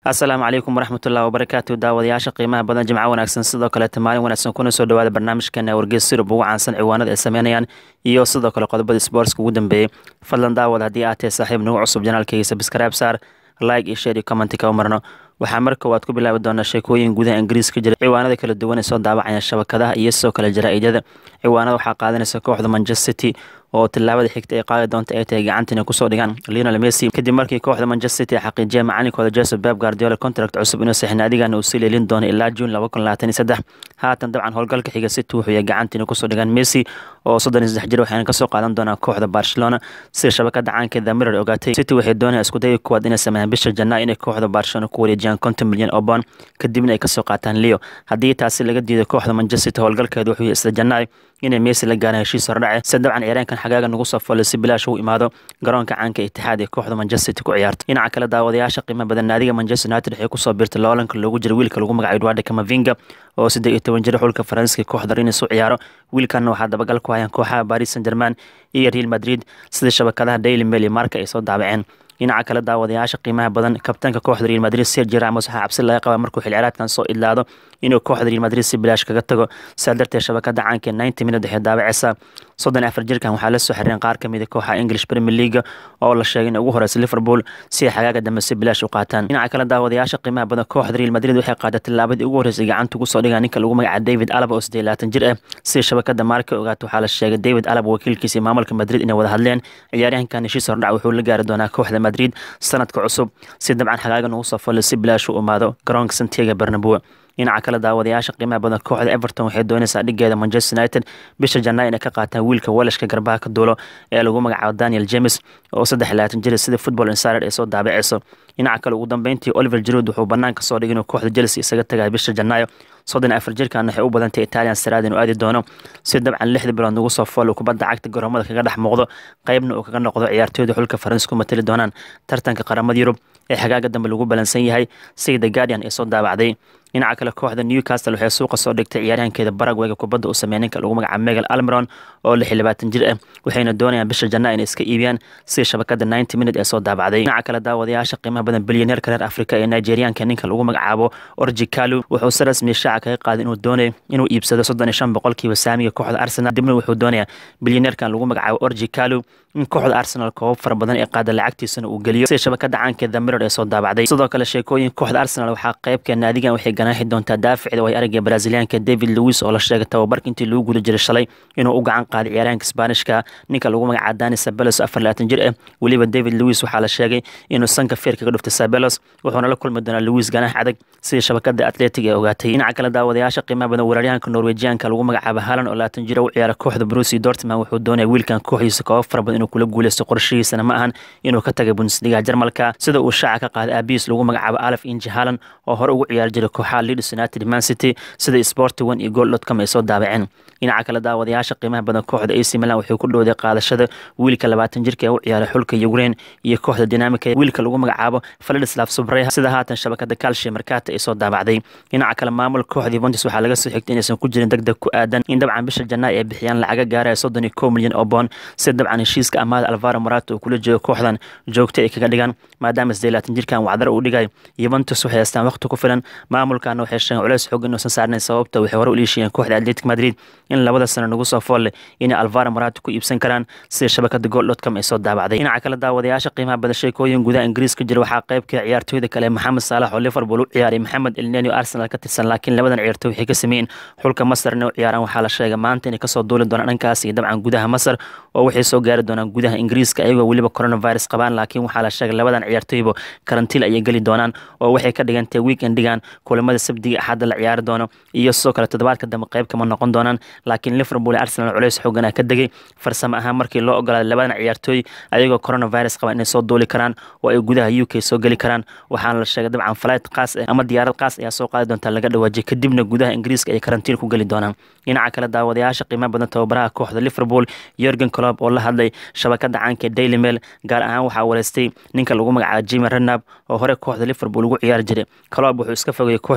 asalaamu calaykum waraxmatullahi wabarakaatu daawadayaasha qiimaha badan jimco wanaagsan sidoo kaleeta maalin wanaagsan kuna soo dhawaada barnaamijkeena wargeys sirub ugu caansan ciwaanada ay sameynayaan iyo sidoo kale qodobada sboortska ugu dambeeyey fadlan daawad haddii aad tahay saaxiib nagu cusub janaalkayga sabscribe saar like iyo share iyo commenti ka marno waxaa mar koowaad ku bilaabi doonaa sheekooyin gudaha ingiriiska jira ciwaanada kala duwan ee soo daawacaya shabakadaha iyo sidoo kale jaraa-idyada ciwaanada waxaa qaadanaysa kooxda manchester city oo tilaabada xigta ay qaadi doonta ay tahay gacantina kusoo dhigaan lionel messi kadib markii kooxda manchester city xaqiijiya macalinkooda joseph beb guardiola contract cusub inuu saxin adigana uu sii leelin doono ilaa june laba kun labaatan iyo saddex haatan dabcan howlgalka xiga city wuxuu yahay gacantina kusoo dhigaan messi oo soddon iyo saddex jir waxayna kasoo qaadan doonaa kooxda barcelona sida shabakada caanka the mirror ogaatay city waxay doonayaan iskudayga kuwaad inay sameeyaan bisha janaa inay kooxda barcelona ku wareejiyaan konton milyan oo bond kadibna ay kasoo qaataan leo haddii taasi laga diiday kooxda manchester city howlgalkeeda wuxuu yahay isla janaa inay messi la gaaraan heshiis hordhace se dabcan ciyaareenkan xagaaga nagu soo foolay si bilaash u imaado garoonka caanka itixaad ee kooxda manchester city ku ciyaarta dhinaca kale daawadayaasha qiimo badan naadiga manchester united waxay kusoo biirtay loolanka loogu jira wiilka lagu magacayo eduardo camavinga oo siddeed iyo toban jira xulka faransiiska kooxda rinis u ciyaaro wiilkanna waxaa dabagal ku hayaan kooxaha paris saint german iyo real madrid sida shabakadaha daily mail iyo marka ay soo daabaceen dhinaca kale daawadayaasha qiimaha badan kabtaanka kooxda real madrid sergio ramos waxaa cabsi laga qabaa markuu xilciraadkan soo idlaado inuu kooxda real madrid si bilaash kaga tago sidaa darteed shabakada caanka ninety minute waxay daawaceysaa soddon afar jirkan waxaa la soo xireen qaar kamid a kooxa english premier league oo la sheegay in ugu horeysa liverpool si ay xagaaga dambe si bilaash u qaataan dhinaca kale daawadayaasha qiimaha badan kooxda real madrid waxay qaaday tilaabadii ugu horeysay gacanta ugu soo dhigaa ninka lagu magaca david alaba oo siddeed labaatan jir ah sida shabakada maarka ogaata waxaa la sheegay david alaba wakiilkiisa maamulka madrid inay wada hadleen ciyaaryahankan heshiis hordhac wuxuu la gaari doonaa kooxda madrid sanadka cusub si dabcan xagaagan ugu soo follay si bilaash u imaado garoonka santiago bernabeu dhinaca kale daawadayaasha qiimaha badan kooxda everton waxay doonaysaa dhigeeda manchester united bisha janaa inay ka qaataan wiilka walashka garbaha ka duulo ee lagu magacaabo daniel james oo saddex labaatan jir sida football insider ay soo daabaceyso dhinaca kale ugu dambeyntii oliver jirud wuxuu banaanka soo dhigay inuu kooxda chelsea isaga tagaya bisha janaayo soddon afar jirkan waxay u badantay italian saraad inuu aadi doono si dabcan lixda bilood nagu soo fool kubadda cagta garoomada kaga dhex muuqdo qeybna uu kaga noqdo ciyaartooyda xulka faransa ku matali doonaan tartanka qaramada yurub ee xagaaga dambe lagu balansan yahay sida the guardian ee soo daabacday dhinaca kale kooxda newcastle waxay suuqa soo dhigtay ciyaaryahankeeda baragweyga kubadda uu sameeya ninka lagu magaca megal almeron oo lix iyo labaatan jir ah waxayna doonayaan bisha janaa inay iska iibiyaan sida shabakada ninety minute ee soo daabacday dhinaca kale daawadayaasha qiimaha badan bilyaneerka reer afrika ee nigerianka ninka lagu magacaabo orji kalu wuxuu si rasmi shaaca kaga qaaday inuu doonayo inuu iibsado soddon iyo shan boqolkiiba saamiga kooxda arsenal dibna wuxuu doonayaa bilyaneerkan lagu magacaabo orji kalu in kooxda arsenal koobab fara badan ee qaada lacagtiisana uu geliyo sida shabakada caanka the mirror ee soo daabacday sidoo kale sheekooyin kooxda arsenal waxaa qeybka naadigan waxay ganaaxi doontaa daaficda way aragga brazilianka david lewis oo la sheegay tababarka intii lagu guda jiray shalay inuu u gacan qaaday ciyaaryahanka sbaanishka ninka lagu magaca dani sabelos afar labaatan jir ah weliba david lewis waxaa la sheegay inuu sanka feer kaga dhuftay sabelos wuxuuna la kulmi doonaa lewis ganaax adag sida shabakada atletic ee ogaatay dhinaca kale daawadayaasha qiimaha badan weeraryahanka norwejianka lagu magacaabo halan oo labaatan jir u ciyaara kooxda brusi dortman wuxuu doonaya wiilkan kooxdiisa koobab fara badan inuu kula guuleysto qorshihiisana ma ahan inuu ka tagay bundesliga jarmalka sida uu shaaca ka qaaday aabiis lagu magacaabo alaf inji halan oo hore ugu ciyaari jiray kooxaha leeds united man city sida sport one iyo gool dotcom ay soo daabaceen dhinaca kale daawadayaasha qiimaha badan kooxda ac milan wuxuu ku dhowday qaadashada wiilka labaatan jirka ee u ciyaaray xulka ukraine iyo kooxda dinamika wiilka lagu magacaabo vladislav subreha sida haatan shabakada calcia markata ay soo daabacday dhinaca kale maamul kooxda yuventus waxaa laga soo xigtay inaysan ku jirin degdeg ku aadan in dabcan bisha janaa ay bixiyaan lacaga gaaraya soddon iyo kow milyan oo boon si dabcan heshiiska amaada alvaro morato uu kula jeego kooxdan joogta ay kaga dhigaan maadaama sidee labaatan jirkan wacdar uu dhigay yuventus waxay haystaan waqti ku filan maamulkana waxay sheegeen culeys xoog inuusan saarnayn sababta waxay hore u liishiyeen kooxda atletic madrid in labada sano nagu soo foolle inay alvaro morato ku iibsan karaan sida shabakada gool dotcom ay soo daabacday dhinaca kale daawadayaasha qiimaha badan sheekooyin gudaha ingiriiska jira waxaa qeybka ciyaartooyda kale maxamed saalax oo liverpool u ciyaaray maxamed elneni oo arsenal ka tirsan laakiin labadan ciyaartooy waxay ka sameeyeen xulka masar inay u ciyaaraan waxaa la sheegay maanta inay kasoo duuli doonaan dhankaas iyo dabcan gudaha masar oo waxay soo gaari doonaan gudaha ingiriiska ayagoo weliba coronavirus qabaan laakiin waxaa la sheegay labadan ciyaartooyba karantiil ayay geli doonaan oo waxay ka dhigantahay weekendigan kulamada sabdiga axadda la ciyaari doono iyo sidoo kale toddobaadka dambe qeyb kama noqon doonaan laakiin liverpool ee arsenal culeys xooganaa ka degay farsamo ahaan markii loo ogolaaday labadan ciyaartooy ayagoo coronavirus qabaan inay soo duuli karaan oo ay gudaha u k soo geli karaan waxaana la sheegay dabcan flight qaas ah ama diyaarad qaas ayaa soo qaadi doontaa laga dhawaajiyay kadibna gudaha ingiriiska ay karantiin ku geli doonaan dhinaca kale daawadayaasha qiimaha badan tababaraha kooxda liverpool yorgen colob oo la hadlay shabakada caanka daily mail gaar ahaan waxaa wareystay ninka lagu magacaabo jimi renab oo hore kooxda liverpool ugu ciyaari jiray colob wuxuu iska fogayay kooxda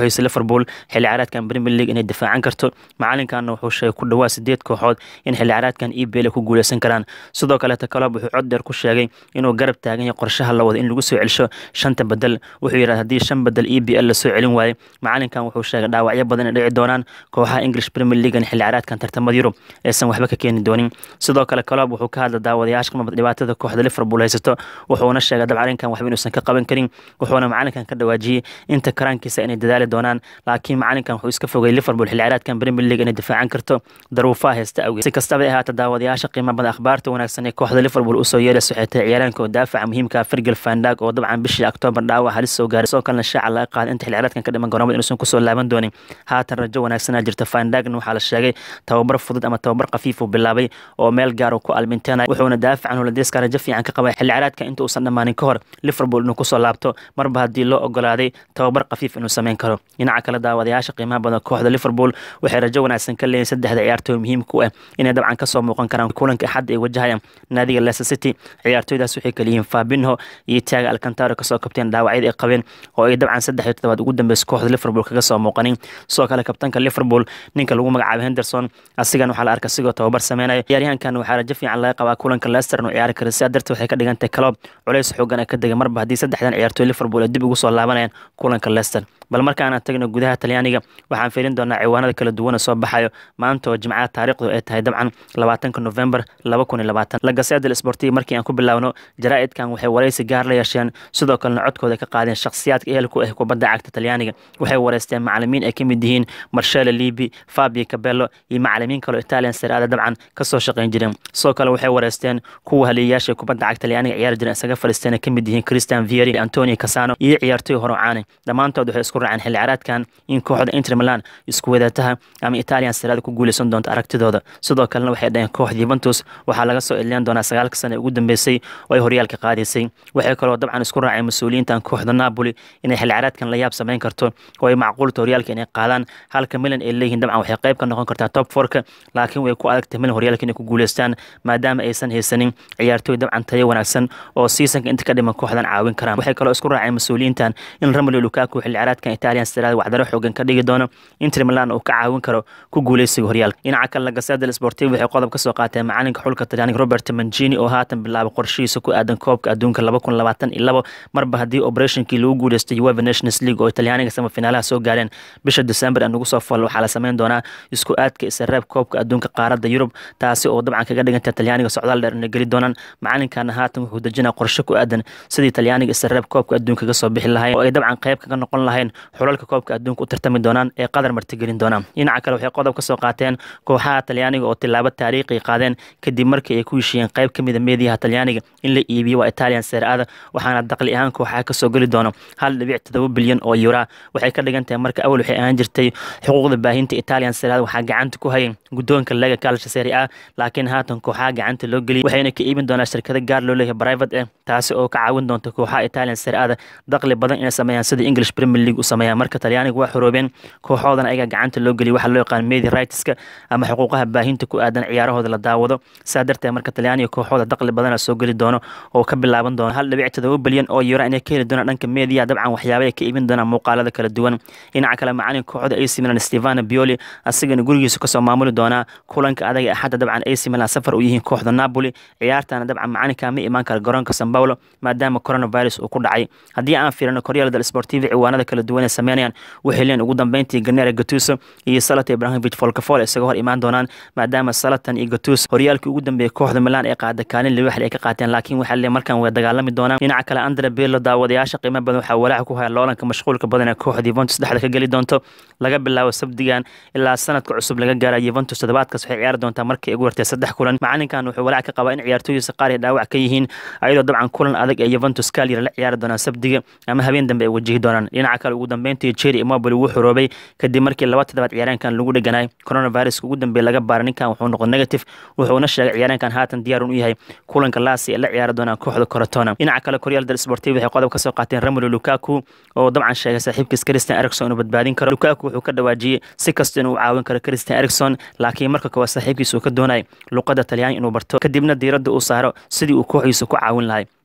kooxiisa liverpool xilli ciyaareedkan premier league inay difaacan karto macalinkanna wuxuu sheegay ku dhawaa sideed kooxood in xilli ciyaareedkan ebl ay ku guuleysan karaan sidoo kaleeta kalob wuxuu cod dheer ku sheegay inuu garab taagan yahay qorshaha la wada in lagu soo celsho shanta bedel wuxuu yidhahda haddii shan bedel e b l lasoo celin waayo macalinkan wuxuu sheegay dhaawacyo badan ay dhici doonaan kooxaha english premier leaguean xilli ciyaareedkan tartamada yurub aysan waxba ka keeni doonin sidoo kale kalob wuxuu ka hadla daawadayaasha qimad dhibaatada kooxda liverpool haysato wuxuuna sheegay dabcan arrinkan waxba inuusan ka qaban karin wuxuuna macalinkan ka dhawaajiyey inta karaankiisa inay dadaali doonaan laakiin macalinkan wuxuu iska fogay liverpool xilli ciyaareedkan premier league inay difaacan karto daruufaha haysta awgeed si kastaba ahaata daawadayaasha qiimo badan akhbaarta wanaagsan ee kooxda liverpool usoo yeeraysa waxay tahay ciyaaraanka oo daafaca muhiimka fergal fandag oo dabcan bishii octoobar dhaawac halis soo gaaray sidoo kalena shaaca laga qaaday inta xilli ciyaareedkan ka dhiman garoomada inuusan kusoo laaban doonin haatan rajo wanaagsanaa jirta fandagna waxaa la sheegay tababar fudud ama tababar khafiif uu bilaabay oo meel gaar uu ku alminteynay wuxuuna daafacan holandeeska rajo fiican ka qabay xilli ciyaareedka inta uusan dhammaanin ka hor liverpool inuu kusoo laabto marba haddii loo ogolaaday tababar khafiif inuu sameyn karo dhinaca kale daawadayaasha qiimaha badan kooxda liverpool waxay rajo wanaagsan ka leeyihin saddexda ciyaartooy muhiimka u ah inay dabcan kasoo muuqan karaan kulanka axadda ay wajahayaan naadiga leicester city ciyaartooydaas waxay kaliyihiin fabinho iyo tiaga alcantaro kasoo kabteen dhaawacyada ay qabeen oo ay dabcan saddex iyo toddobaad ugu dambeysa kooxda liverpool kaga soo muuqanin sidoo kale kabtanka liverpool ninka lagu magacaabay henderson asigan waxaa la arka sigoo tababar sameynaya ciyaaryahankan waxaa rajo fiican laga qabaa kulanka leicester inuu ciyaari karo sidaa darteed waxay ka dhigantahay kaloob culays xoogan ee ka degay marba haddii saddexdan ciyaartooy liverpool ay dib ugu soo laabanayaan kulanka leicester bal markaana tagno gudaha talyaaniga waxaan fiirin doonaa ciwaanada kala duwana soo baxayo maanta oo jimcaha taariikhdu ay tahay dabcan labaatanka november laba kun iyo labaatan lagaseda sportiva markii aan ku bilaawno jaraa'idkan waxay waraysi gaar la yeesheen sidoo kalena codkooda ka qaadeen shakhsiyaadka ehelku ah kubadda cagta talyaaniga waxay wareysteen macalimiin ay ka mid yihiin marshele libi fabio cabello iyo macalimiin kaloo italian seraada dabcan kasoo shaqayn jireen sidoo kale waxay wareysteen kuwa haliyayaasha kubadda cagta talyaaniga ciyaari jireen isaga fadhiisteen ay ka mid yihiin christian vieri antonio casano iyo ciyaartooy horocaane dhammaantood waxay isku raaceen xilli ciyaareedkan in kooxda inter milan isku wadaataha ama italian seraada ku guuleysan doonto aragtidooda sidoo kalena waxay dhaheen kooxda yuventus waxaa laga soo edleyn doonaa sagaalka sane ugu dambeysay oo ay horyaalka qaadaysay waxay kaloo dabcan isku raaceen mas-uuliyiintan kooxda napoli inay xilli ciyaareedkan la yaab samayn karto oo ay macquulta horyaalka inay qaadaan halka milan ay leeyihiin dabcan waxay qayb ka noqon kartaa top forka laakiin way ku adagtay milan horyaalka inay ku guuleystaan maadaama aysan haysanin ciyaartooy dabcan tayo wanaagsan oo seasonka inta ka dhiman kooxdan caawin karaan waxay kaloo isku raaceen mas-uuliyiintan in romelo lukaku xilli ciyaareedkan italian seraada waxdaro xoogan ka dhigi doono inter milan uu ka caawin karo ku guuleysiga horyaalka dhinaca kale lagaseda sportiv waxay qodob ka soo qaateen macalinka xulka talyaaniga robert mancini oo haatan bilaabay qorshihiisa ku aadan koobka adduunka laba kun labaatan iyo labo marba haddii operationkii lagu guuleystay ueva nations league oo talyaaniga samafinaalaha soo gaareen bisha december aan ugu soo fal waxaa la sameyn doonaa isku aadka isareeb koobka adduunka qaaradda yurub taasi oo dabcan kaga dhiganta talyaaniga socdaal dheer inay geli doonaan macalinkana haatan wuxuu dejinaa qorshe ku aadan sidii talyaaniga isareeb koobka adduunka kaga soo bixi lahayn oo ay dabcan qayb kaga noqon lahayn xulalka koobka adduunka u tartami doonaan ee qadar martigelin doonaan dhinaca kale waxay qodob ka soo qaateen kooxaha talyaaniga oo tilaabo taariikhi qaadeen kadib markii ay ku heshiiyeen qayb ka mida meediyaha talyaaniga in la iibiyo waa italian seraada waxaana daqli ahaan kooxaha kasoo geli doono hal dhibic todoba bilyan oo yura waxay ka dhigan tahay marka awal waxay ahaan jirtay xuquuqda baahinta italian seraada waxaa gacanta ku hayay guddoonka lega calcia serie a laakiin haatan kooxaha gacanta loo geliyay waxayna ka iibin doonaa shirkado gaar loo leeyahay private eh taasi oo ka caawin doonta kooxaha italian seraada daqli badan inay sameeyaan sida english premier league u sameeyaan marka talyaaniga waa xoroobeen kooxoodan ayaga gacanta loo geliyay waxaa loo yaqaan media rightska ama xuquuqaha baahinta ku aadan ciyaarahooda la daawado saa darteed marka talyaaniga kooxooda daqli badana soo geli doono oo ka bilaaban doona hal dhibic todoba bilyan oo yura inay ka heli doonaan dhanka media dabcan waxyaaba ay ka iibin doonaan muuqaalada kala duwan dhinaca kale macalin kooxda ac milan stevano bioli asigana gurigiisa kasoo maamuli doonaa kulanka adaga axadda dabcan ac milan safar u yihiin kooxda napoli ciyaartana dabcan macalinka ma imaan kara garoonka san paulo maadaama coronavirus uu ku dhacay haddii aan fiirino koryaalada sportiva ciwaanada kala duwan ay sameynayaan waxay leen ugu dambeyntii ganera gatuso iyo salata ibrahimovic folkafol isaga hor imaan doonaan maadaama salatan iyo gatus horyaalkii ugu dambeeyey kooxda milan ee qaada kaalin liwaxli ay ka qaateen laakiin waxaa lee markan way dagaalami doonaan dhinaca kale andre bello daawadayaasha qiimo badan waxaa walaaca ku haya loolanka mashquulka badan ee kooxda yuventus dhexda ka geli doonto laga bilaabo sabdigan ilaa sanadka cusub laga gaara yuventus toddobaadkaas waxay ciyaari doontaa markii ugu wartay saddex kulan macalinkan wuxuu walaac ka qabaa in ciyaartooydiisa qaar ay dhaawac ka yihiin ayadoo dabcan kulan adag ee yuventus kalyar la ciyaari doonaan sabdiga ama habeen dambe ay wajihi doonaan dhinaca kale ugu dambeyntii jeri immobile wuu xoroobay kadib markii laba toddobaad ciyaaraankan lagu dheganaay coronaviruska ugu dambeeye laga baaray ninkan wuxuu noqon negative wuxuuna sheegay ciyaaraankan haatan diyaar u yahay kulanka laasi ee la ciyaari doonaan kooxda corotona dhinaca kale koryaal del sportiv waxay qodob ka soo qaateen romelo lukaku oo dabcan sheegay saaxiibkiis christian ericson inuu badbaadin karo lukaku wuxuu ka dhawaajiyey si kasta inuu caawin karo christian ericson laakiin marka koowaad saaxiibkiis uu ka doonay luqadda talyaani inuu barto kadibna diiradda uu saaro sidii uu kooxdiisa ku caawin lahay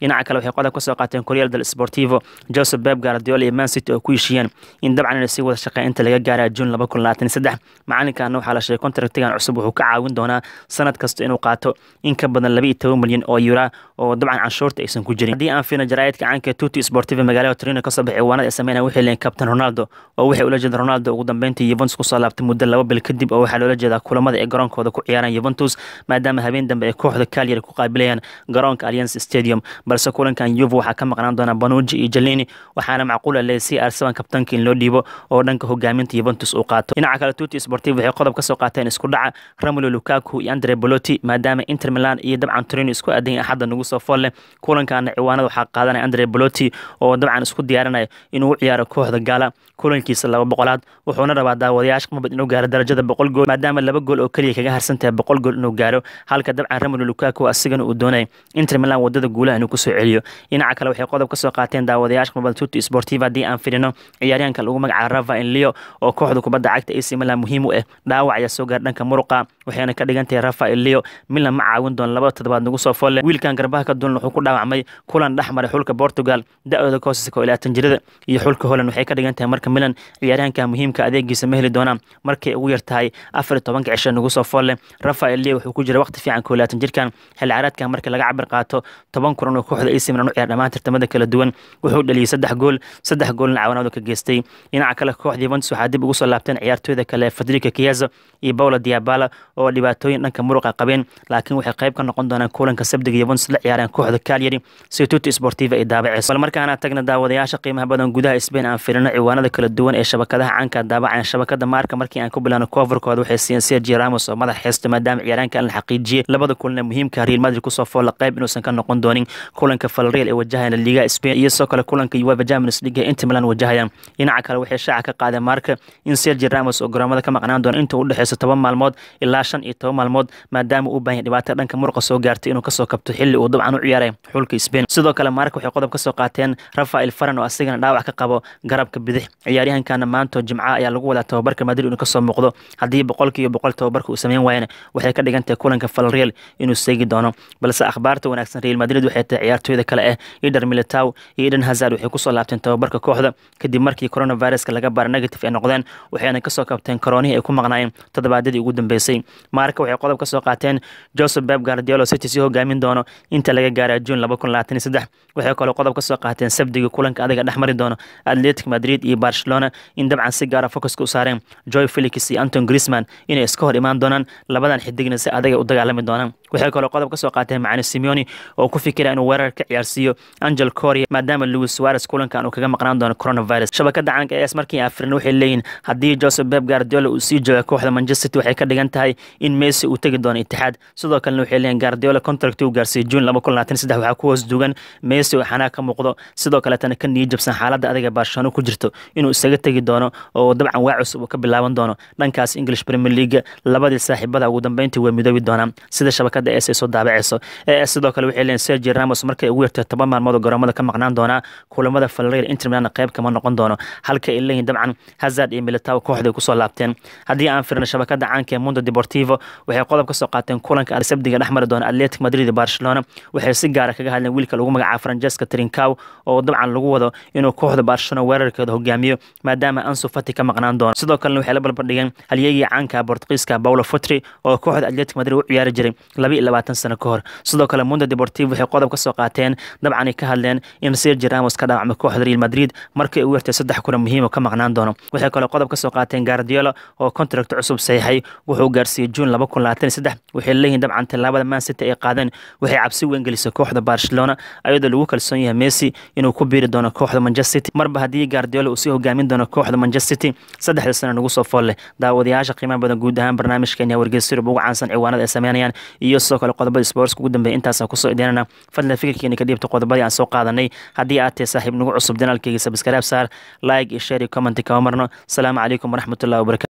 dhinaca kale waxay qodob ka soo qaateen koryal del sportivo joseph beb guardiola iyo man city oo ku heshiiyeen in dabcan inay sii wada shaqeyn inta laga gaara juun laba kun labaatan saddex macalinkaana waxaa la sheegay contractigan cusub wuxuu ka caawin doonaa sanad kasta inuu qaato in ka badan laba iyo toban milyan oo yura oo dabcan canshuurta aysan ku jirin haddii aan fiirno jaraa'idka caanka tuti sportiva magaalada torino kasoo baxay ciwaanada ay sameynaya waxay leeyihin captain ronaldo oo waxay ula jeeda ronaldo ugu dambeyntii yuventus kusoo laabtay muddo laba bil kadib oo waxaa loola jeedaa kulamada ay garoonkooda ku ciyaaraan yuventus maadaama habeen dambe ay kooxda kalyari ku qaabilayaan garoonka alliance stadium balse kulankan yuve waxaa ka maqnaan doona banuji iyo jalini waxaana macquula leeyahay si arsaban kabtanka in loo dhiibo oo dhanka hogaaminta yuventus uu qaato dhinaca kale tuti sportiv waxay qodob ka soo qaateen isku dhaca ramulo lukaku iyo andre boloti maadaama inter milan iyo dabcan torino isku aadan axadda nagu soo fool leh kulankaana ciwaanada waxaa qaadanaya andre boloti oo dabcan isku diyaarinaya inuu u ciyaaro kooxda gaala kulankiisa laba boqolaad wuxuuna rabaa daawadayaasha qmabad inuu gaaro darajada boqol gool maadaama laba gool oo keliya kaga harsan tahay boqol gool inuu gaaro halka dabcan ramulo lukaku asigana uu doonaya inter milan wadada guulaha inuu kusoo celiyo dhinaca kale waxay qodob ka soo qaateen daawadayaasha qmabad tuti sportiva haddii aan firino ciyaaryahanka lagu magacaabo rafael leo oo kooxda kubadda cagta ac milan muhiim u ah dhaawac ayaa soo gaara dhanka muruqa waxayna ka dhigan tahay rafael leo milan ma caawin doono laba toddobaad nagu soo folle wiilkan garbaha ka dulan wuxuu ku dhaawacmay kulan dhex maray xulka portugal da-ooda koosiska oo ilaatan jirada iyo xulka holland waxay ka dhigan tahay marka milan ciyaaryahanka muhiimka adeegiisa ma heli doonaan markay ugu yar tahay afar iyo tobanka cisho nagu soo folle rafael leo wuxuu ku jira waqti fiican koo ilaatan jirkan xilli caraadkan marka laga cabir qaato toban kulan oo kooxda ac milan u ciyaar dhammaan tartamada kala duwan wuxuu dhaliyey saddex gool saddex goolna caawinaadu ka geystay dhinaca kale kooxda yuventus waxaa dib ugu soo laabteen ciyaartooyda kale federica kiazo iyo paula diabala oo dhibaatooyin dhanka muruqa qabeen laakiin waxay qayb ka noqon doonaan kulanka sabdiga yuventus la ciyaareen kooxda calyari si tuti sportiva ay daabaceyso bal markaana tagna daawadayaasha qiimaha badan gudaha spain aan firino ciwaanada kala duwan ee shabakadaha caanka daabacayan shabakada maarka markii aan ku bilano coverkooda waxay siiyeen sergio ramos oo madax heesta maadaama ciyaaraanka la xaqiijiyey labada kulan muhiimka real madrid kusoo foolla qayb inuusan ka noqon doonin kulanka falreal ee wajahayana liga spain iyo sidoo kale kulanka uefa champions league ee inter milan wajahayaan dhinaca kale waxay shaaca ka qaadeen maarka in sergio ramos oo garoomada ka maqnaan doona inta u dhexeyso toban maalmood ilaa shan iyo toban maalmood maadaama uu baahan dhibaato dhanka muruqa soo gaartay inuu kasoo kabto xilli uu dabcan u ciyaaray xulka spain sidoo kale maarka waxay qodob ka soo qaateen rafael faran oo asigana dhaawac ka qabo garabka bidix ciyaaryahankana maanto jimca ayaa lagu wadaa tababarka madrid inuu kasoo muuqdo haddii boqolkiiba boqol tababarka uu sameyn waayana waxay ka dhigan tahay kulanka falreal inuu seegi doono balse akhbaarta wanaagsan real madrid waxay tahay ciyaartooyda kale ah ider militow iyo eden hazard waxay kusoo laabteen tababarka kooxda kadib markii coronaviruska laga baara negative ay noqdeen waxayna kasoo kabteen koroonihii ay ku maqnaayeen toddobaadyadii ugu dambeysay maarka waxay qodob ka soo qaateen joseph beb guardiolo city sii hogaamin doono inta laga gaara juun laba kun labaatan iyo saddex waxay kaloo qodob ka soo qaateen sabdigii kulanka adiga dhex mari doono atletic madrid iyo barcelona in dabcan si gaara focuska u saareen joy felix iyo anton grisman inay iska hor imaan doonaan labadan xidigna si adaga u dagaalami doonaan waxay kaloo qodob ka soo qaateen macani simeoni oo ku fikira inuu weerar ka ciyaarsiiyo angel coria maadaama louis suarez kulankan uu kaga maqnaan doono coronavirus shabakada caanka es markii afrina waxay leeyihin haddii joseph beb guardiola uu sii jooga kooxda manchester city waxay ka dhigan tahay in messi uu tegi doono itixaad sidoo kalena waxay leeyihin guardiola contract uu gaarsiiyey juun laba kun labaatan saddex waxaa ku hoos duugan messi oo xanaag ka muuqdo sidoo kaletana ka niyi jabsan xaaladda adiga barcelona ku jirto inuu isaga tegi doono oo dabcan waa cusub uu ka bilaaban doono dhankaas english premier league labadii saaxiibada ugu dambeyntii way midoobi doonaan sida shabakada es ay soo daabaceyso sidoo kale waxay leeyihin sergio ramos markay ugu yartay toban maalmood oo garoomada ka maqnaan doonaa kulamada falreal inter milan qayb kama noqon doono halka ay leeyihin dabcan hazard iyo militaw kooxda ay kusoo laabteen haddii aan firno shabakada caanka ee mundo deportivo waxay qodob ka soo qaateen kulanka sabdiga dhex mari doona atletic madrid iyo barcelona waxay si gaara kaga hadleen wiilka lagu magacaabo francesca trincow oo dabcan lagu wado inuu kooxda barcelona weerarkeeda hogaamiyo maadaama ansu fati ka maqnaan doono sidoo kalena waxay la balbardhigeen halyeegii caanka bortugiiska paulo futri oo kooxda atletic madrid u ciyaari jiray laba iyo labaatan sano ka hor sidoo kale mundo deportivo waxay qodob ka soo qaateen dabcan ay ka hadleen in sergio ramos ka dhaawacmay kooxda real madrid markay ugu yartay saddex kulan muhiim oo ka maqnaan doono waxay kaloo qodob ka soo qaateen guardiola oo contract cusub saxiixay wuxuu gaarsiiyey juun laba kun labaatan iyo saddex waxay leeyihin dabcan tallaabada man city ay qaadeen waxay cabsi weyn gelisay kooxda barcelona ayadoo lagu kalsoon yahay messi inuu ku biiri doono kooxda manchester city marba haddii guardiola uu sii hogaamin doono kooxda manchester city saddexda sano nagu soo fool leh daawadayaasha qiimaha badan guud ahaan barnaamijkeenya wargeysa yurub ugu caansan ciwaanada ay sameynayaan iyo sidoo kale qodobada sports ugu dambeeya intaasaan kusoo idinana fadlan fikirkeena ka dhiibta qodobadii aan soo qaadanay haddii aad tahay saaxiib nagu cusub janaalkeyga sabskaraab saar like iyo share iyo comment kama marno asalaamu calaykum waraxmatullahi wabarakatu